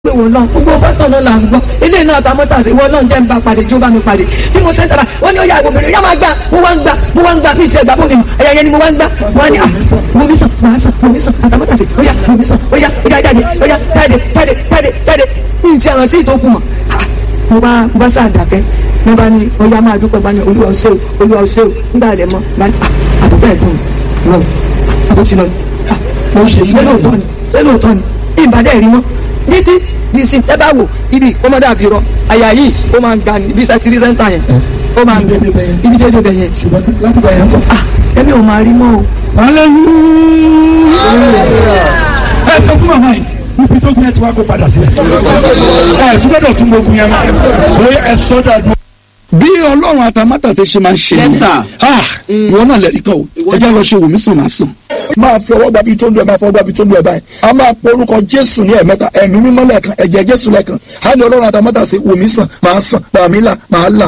pé wò lọ gbogbo pásítọ̀ náà là ń gbọ́ ilé náà ta mọ́tà sí ìwọ náà jẹ́ ń bá pàdé jó bá mi pàdé bí mo ṣe ń tara wọ́n ní ó yà obìnrin yá máa gbà mo wá ń gbà mo wá ń gbà bí ti ẹ̀gbà fún mi ẹ̀yà yẹn ni mo wá ń gbà wọ́n ní à mo mi sàn máa sàn mo mi sàn àtàmọ́tà sí ó yà mo mi sàn ó yà ó yà jáde ó yà jáde jáde jáde jáde ní ti àwọn tí ì tó kù mọ̀ mo bá mo bá sáà dàkẹ́ mo bá ní ó yà máa dúpẹ́ bá ní olúwa ó ṣé o olúwa ó ṣé o nígbà lẹ́ mọ́ bá ní àbúfẹ́ ẹ̀dùn lọ àbútí lọ ṣé lóòótọ́ ni ṣé lóòótọ́ ni ìbàdàn rí mọ́ títí di sí ẹ bá wò ibi ọmọdé àbírọ àyà yìí ó máa ń ga ní ibi sátírì sẹ́ńtà yẹn ó máa ń ga ibi tí ó dé bẹ̀ yẹn ṣùgbọ́n láti gbà yẹn kọ́. ah ẹbí ò máa rí mọ́ o. ẹ sọ fún màmá yìí níbi tó gbé ẹ ti wá kó padà sílẹ̀. ẹ tún gbọ́dọ̀ tún gbógun yẹn máa bóyá ẹ sọ dàdú. bí ọlọ́run àtàmátà ti ṣe máa ń ṣe Yes, yẹn sir. ah ìwọ náà lẹ́rìí kan o ẹ jẹ́ lọ ṣe wò mí sàn máa sàn. máa fi ọwọ́ gbàbí tó ń lu ẹ̀ máa fọwọ́ gbàbí tó ń lu ẹ̀ báyìí a máa pe orúkọ jésù ní ẹ̀mẹ́ta ẹ̀mí mímọ́ lẹ́ẹ̀kan ẹ̀jẹ̀ jésù lẹ́ẹ̀kan á ní ọlọ́run àtàmọ́tà sí wòmí sàn máa sàn gbàmí là máa là.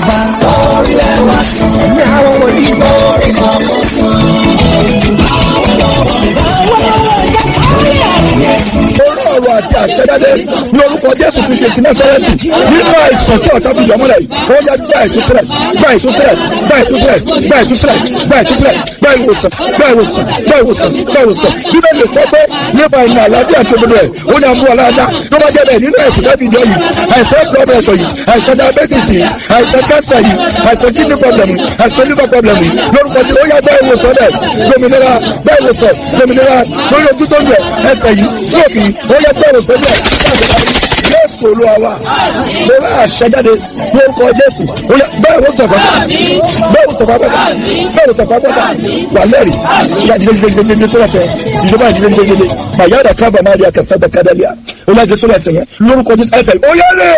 orí ọ̀rọ̀ àti àṣẹjáde ní orúkọ jésù kristu ti násárẹ́tì nínú àìsàn tí ọ̀tá fi yọmọ́lẹ̀ yìí ó yá gbá ìtúsílẹ̀ gbá ìtúsílẹ̀ gbá ìtúsílẹ̀ gbá ìtúsílẹ̀ gbá ìtúsílẹ̀ gbá ìwòsàn gbá ìwòsàn gbá ìwòsàn gbá ìwòsàn bíbélì lè sọ pé nípa ìrìn àlàáfíà àti òdodo ẹ̀ ó ní àmú aláàdá tó bá jẹ́ bẹ́ẹ̀ nínú ẹ̀sìn dábì ìjọ yìí àìsàn blood pressure yìí àìsàn diabetes yìí àìsàn cancer yìí àìsàn kidney problem yìí àìsàn liver problem yìí lórúkọ tí ó yá gbá ìwòsàn rẹ̀ dominira gbá ìwòsàn dominira lórí ojú tó ń bẹ̀ ẹsẹ̀ yìí stroke yìí ó yá gbá ìwòsàn rẹ̀ jésù olúwa wa mo rà àṣẹjáde lórúkọ jésù ó yá bẹ́ẹ̀ ló sọ̀fà bẹ́ẹ̀ ló sọ̀fà bẹ́ẹ̀ bẹ́ẹ̀ ló sọ̀fà bẹ́ẹ̀ wà lẹ́rìí ìyá ìdílé jẹjẹjẹjẹ tó lọ́tẹ̀ ìjọba ìdílé jẹjẹjẹ màyà dà kábà má rí akẹ́sà dà kádàlíà ó yá jésù ẹsẹ̀ yẹn lórúkọ jésù ẹsẹ̀ ó yá lè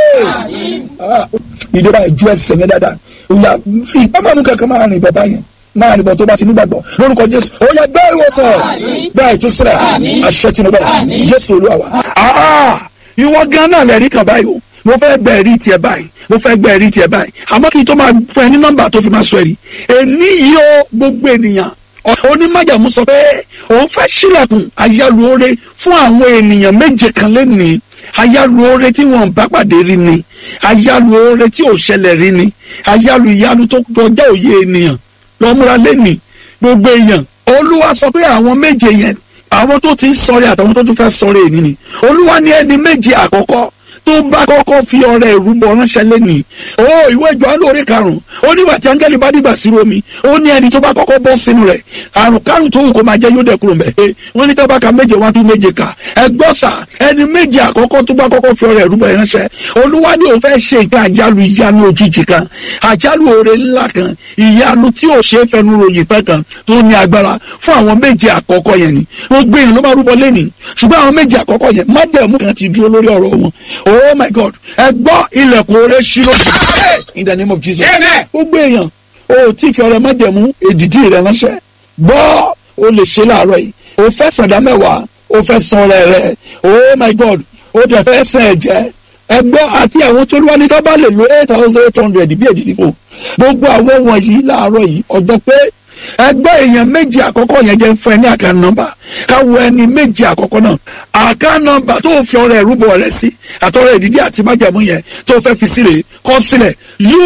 ìjọba ìjú ẹsẹ̀ yẹn dáadáa ó yá fi ìpamọ́ mú kankan máa rìn bàbá yẹn máa nìbọn tó bá ti nígbàgbọ́ lórúkọ jésù ó yá gbé ìwòsàn gbá ìtúsílẹ̀ àṣẹ tìǹbà jésù olúwa wa. Ah, ìwọ gan náà lẹ́rìí kan báyìí o mo fẹ́ gbẹ ẹ̀rí tiẹ̀ báyìí mo fẹ́ gbẹ ẹ̀rí tiẹ̀ báyìí àmọ́ kí n tó máa fún ẹ ní nọ́mbà tó fi máa sọ ẹ̀rí èní yìí ó gbogbo ènìyàn onímọ̀jàmú sọ pé òun fẹ́ sílẹ̀kùn ayálùore fún àwọn ènìyàn méje kan lẹ́nìí ayálùore tí wọn bá pàdé rí ni ayálùore tí ò ṣẹlẹ̀ rí ni ayálù ìyanu tó kọjá òye ènìyàn lọ́múra lẹ́nìí gbogbo èèyàn olúwa sọ pé àwọn méje yẹn àwọn tó ti ń sọ̀rẹ́ àtàwọn tó tún fẹ́ sọ̀rẹ́ èyí ni olúwa ní ẹni méje àkọ́kọ́ tó bá kọ́kọ́ fi ọrẹ ìrúbọ ránṣẹ́ lẹ́nìí ó ìwé Jòhánù orí karùn-ún ó nígbà tí áńgẹ́lì bá dìgbà sí omi ó ní ẹni tó bá kọ́kọ́ bọ́ sínú rẹ̀ àrùn kárùn tó wù kó máa jẹ́ yóò dẹ̀ kúrò mẹ́ wọ́n ní tábàkà méje wá tún méje kà ẹgbọ́n sà ẹni méje àkọ́kọ́ tó bá kọ́kọ́ fi ọrẹ ìrúbọ ránṣẹ́ olúwa ní òun fẹ́ ṣe ìgbà àjálù ìyanu òjijì kan àjálù oore ńlá kan ìyanu tí ò ṣe é fẹnu ròyìn tán kan tó ní agbára fún àwọn méje àkọ́kọ́ yẹn ni gbogbo èèyàn ló máa rúbọ lẹ́nìí ṣùgbọ́n àwọn méje àkọ́kọ́ yẹn májẹ̀mú kan ti dúró lórí ọ̀rọ̀ wọn oh my god ẹ gbọ́ ilẹ̀kùn oore ṣírò in the name of jesus gbogbo èèyàn o tí fi ọrẹ májẹ̀mú èdìdí rẹ ránṣẹ́ gbọ́ o lè ṣe láàárọ̀ yìí o fẹ́ sàdá mẹ́wàá o fẹ́ san ọrẹ rẹ oh my god o dẹ̀ fẹ́ sàn ẹ̀jẹ̀ ẹ gbọ́ àti àwọn tó wá ní ká bá lè lo eight thousand eight hundred bí èdìdí fún gbogbo àwọn wọ̀nyí láàárọ̀ yìí ọjọ́ pé ẹgbẹ́ èèyàn méjì àkọ́kọ́ yẹn jẹ́ fún ẹ ní àká nọ́mbà káwọ ẹni méjì àkọ́kọ́ náà àká nọ́mbà tó fi ọrẹ ìrúbọ rẹ sí àtọrẹ ìdídí àti májàmú yẹn tó fẹ́ fi sílẹ̀ kọ sílẹ̀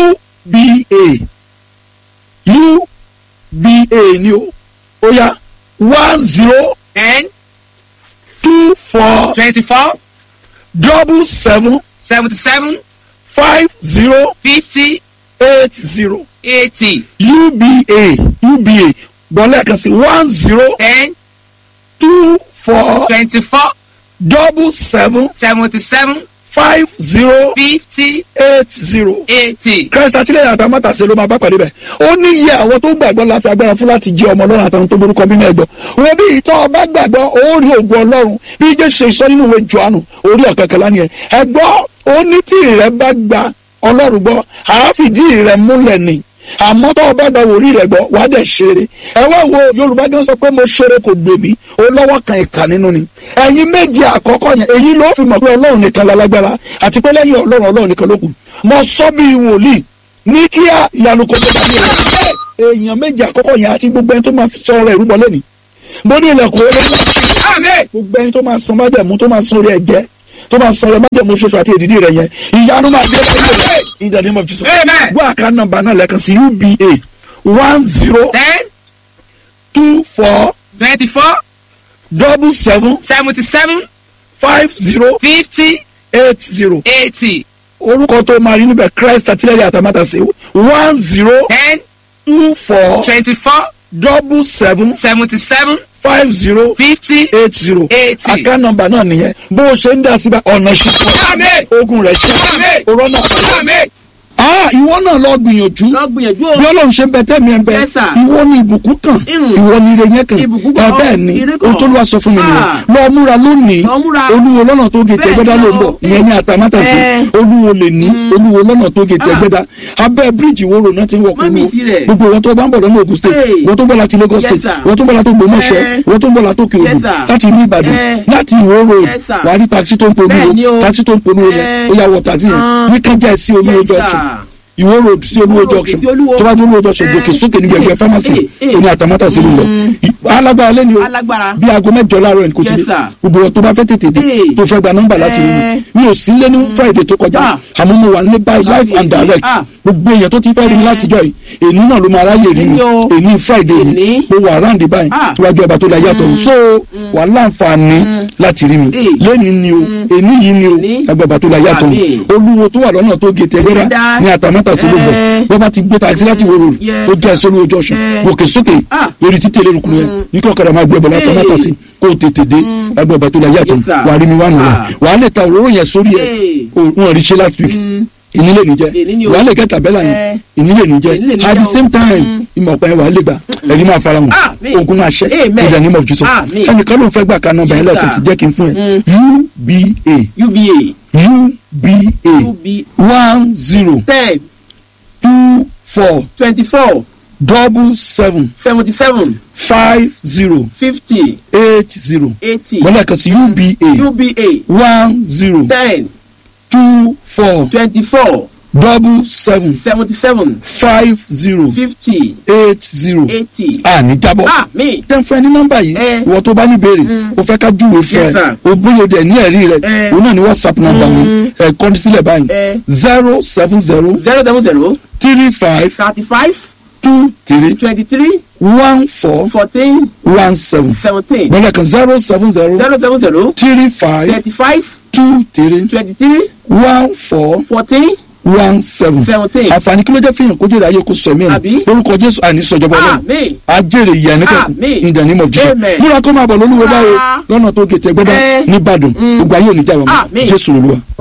uba uba ni o ó yá one zero ten two four twenty-four double seven seventy-seven five zero fifty eight zero eighty uba uba gbọ́lẹ̀ kan sí one zero ten two four twenty-four double seven seventy-seven five zero fifty eight zero. eighty. Christ àtìlẹ́yìn àtàmátàsé ló máa bá pàdé bẹ̀. ó ní iye àwọn tó gbàgbọ́ láti agbára fún láti jẹ́ ọmọ ọlọ́run àtàwọn tó borúkọ bínú ẹ̀gbọ́. wọ́n bí ìtọ́ ọba gbàgbọ́ ó rí ògùn ọlọ́run bí jésù ṣe sọ nínú ìwé johannu orí ọ̀kẹ́kẹ́lá ni ẹ̀. ẹ̀gbọ́ ó ní tí rẹ bá gba ọlọ́run gbọ́ àáfìdí rẹ múlẹ̀ ni àmọ́ tó o bá gba wòlíì rẹ̀ gbọ́ wàá dẹ̀ ṣeré ẹ wá wo yorùbá gan sọ pé mo ṣeré kò gbè mí ó lọ́wọ́ kan ìkà nínú ni ẹ̀yin méje àkọ́kọ́ yẹn èyí ló fi mọ̀ pé ọlọ́run nìkan lálágbára àti pé lẹ́yìn ọlọ́run ọlọ́run nìkan ló kù mo sọ bí wòlíì ní kíá ìyanu kò tó dàbí ẹ̀ èèyàn méje àkọ́kọ́ yẹn àti gbogbo ẹni tó máa fi sọ ọ̀rọ̀ ìrúbọ lẹ́nìí mo ní ilẹ̀kùn orí ńlá gbogbo ẹni tó máa san májẹ̀mú tó máa san orí ẹ̀jẹ̀ tó bá sọ̀rọ̀ májẹ̀mú ṣoṣo àti èdìdí rẹ̀ yẹn ìyanu máa dé lẹ́yìn rẹ̀ in the name of Jesus. Amen. gbọ́ àká nọ́mbà náà lẹ́ẹ̀kan sí uba one zero ten two four twenty-four double seven seventy-seven five zero fifty eight zero eighty orúkọ tó máa rí níbẹ̀ Christ àtìlẹ́yìn àtàmátàsé one zero ten two four twenty-four double seven seventy-seven five zero fifty eight zero eighty. àká nọ́mbà náà nìyẹn bó o ṣe ń dá síbẹ̀ ọ̀nà ṣùkọ́ Amen. ogun rẹ̀ ṣe Amen. òrọ́nà Amen. ah ìwọ náà lọ gbìyànjú lọ gbìyànjú bí o ọlọ́run ṣe ń bẹ tẹ́mi ẹ̀ ń bẹ Yes, sir. ìwọ ni ìbùkún kan Mm. ìwọ ni ire yẹn kan Ìbùkún ẹ kan, bẹ́ẹ̀ ni ire kan. ohun tó ló wá sọ fún mi nìyẹn Ah. lọ múra lónìí Lọ múra. olúwo lọ́nà tó gètè Bẹ́ẹ̀ ẹgbẹ́dá ni ló ń o. bọ̀ ìyẹn ní àtàmátàsí Eh. olúwo lè ní olúwo lọ́nà tó gètè Ah. ẹgbẹ́dá abẹ́ bíríìjì wo rò náà ti ń wọ̀ Má mi kúrú sí rẹ̀. gbogbo ìwọ tó bá ń bọ̀ lọ́nà Ògùn state Hey. ìwọ tó ń bọ̀ láti Lagos Yes, state sir. ìwọ tó ń bọ̀ láti Ògbómọ̀ṣọ́ Eh. ìwọ tó ń bọ̀ láti Òkè Yes, Ògùn sir. láti ìlú Ìbàdàn Eh. láti Ìwó road Yes, sir. wà á rí taxi tó ń polówó Bẹ́ẹ̀ ni o. taxi tó ń polówó yẹn Eh. ó yà wọ taxi yẹn Ah. ní kájà sí olúwo Yes, sir. junction ìwó road sí olúwo Ìwó road junction sí Olúwo. tó bá dé olúwo junction Eh. gòkè sókè níbi ẹgbẹ́ Eh, pharmacy eh, eh. oní àtàmátàsí ló ń lọ alágbára lẹ́ni o alágbára bí aago mẹ́jọ láàárọ̀ ẹni kò ti Yes, dé sir. gbogbo ọ̀ tó bá fẹ́ tètè dé Eh. tó fẹ́ gba nọ́mbà láti rí Eh. mi mi ò sí lé ní friday tó kọjá Ah. àmọ́ mo wà ní báyìí live and Láti- direct Ah. gbogbo èèyàn tó ti fẹ́ rí mi Eh. látijọ́ yìí èní náà ló máa ráyè rí mi Èní o. èní friday yìí Èní. mo wà round báyìí Ah. tíwájú ọba tó la yàtọ̀ so wà láǹfààní láti rí mi Eh. lẹ́ni ni o èní yìí ni o Èní. ẹgbẹ́ ọba tó la yàtọ̀ Àmín. olúwo tó wà lọ́nà tó gé tẹ́gbẹ́rẹ́ Ẹgbẹ́dá. ní àtàmátàsí ló bọ̀ Eh. bọ́ bá ti gbé taxi láti wòrò Yes. ó jẹ́ sólú ojú ọ̀sán Eh. gòkè sókè Ah. lórí títí elérukùn yẹn ní kí ọ̀kadà máa gbé ẹbọ látàmátàsí kó o tètè dé ẹgbẹ́ ọba tó la yàtọ̀ Yes, sir. wà á rí mi wà nù Ah. wà á lè ta òróró yẹn sórí ẹ̀ Eh. o- wọn rí ṣe last week ìní lè ní jẹ Èní ni o. wà á lè kẹ́ tàbẹ́là yẹn Eh. ìní lè ní jẹ Èní lè ní at jẹ the o. same time Mm. ìmọ̀ ọ̀pá yẹn wà á lè gbà ẹ̀rí máa fara hàn Àmín. ogun máa ṣẹ́ Amen. in the name of Jesus Àmín. ẹnìkan ló ń fẹ́ gbà ká nọ́mbà yẹn Yes, lẹ́ẹ̀kan sí sir. jẹ́ kí n fún ẹ Mm. UBA uba UBA ub one zero ten two four twenty-four double seven seventy-seven five zero fifty eight zero eighty wọ́n lẹ́ẹ̀kan sí UBA uba one zero ten two four twenty-four double seven seventy-seven five zero fifty eight zero eighty. àní jábọ̀. àmín. tẹ́ ń fẹ́ ní nọ́mbà yìí Eh. ìwọ tó bá ní béèrè Mm. o fẹ́ ká júwe fún Yes, ẹ sir. o bóyá o dẹ̀ ní ẹ̀rí rẹ Eh. o náà ní whatsapp nọ́mbà mi Mm. ẹ̀ kọ́ sílẹ̀ báyìí Eh. zero seven zero zero seven zero three five thirty-five two three twenty-three one four fourteen one seven seventeen gbọ́dọ̀ kan zero seven zero zero seven zero three five thirty-five two three twenty-three one four fourteen one seven seventeen. àǹfààní kí ló jẹ́ fihàn kójú ìdáyé kó sọ ẹ̀mí ẹ̀ Àbí? lórúkọ jésù àní sọjọba ọlọ́run àmín. ajẹ́rè ìyá ẹnikẹ́kù Àmín. in the name of Jesus Amen. múra kó máa bọ̀ lólúwo báyìí Ah. lọ́nà tó gètè gbẹ́dá Eh. nìbàdàn Mm. gbogbo ayé ò ní jà wọ́n Àmín. jésù olúwa.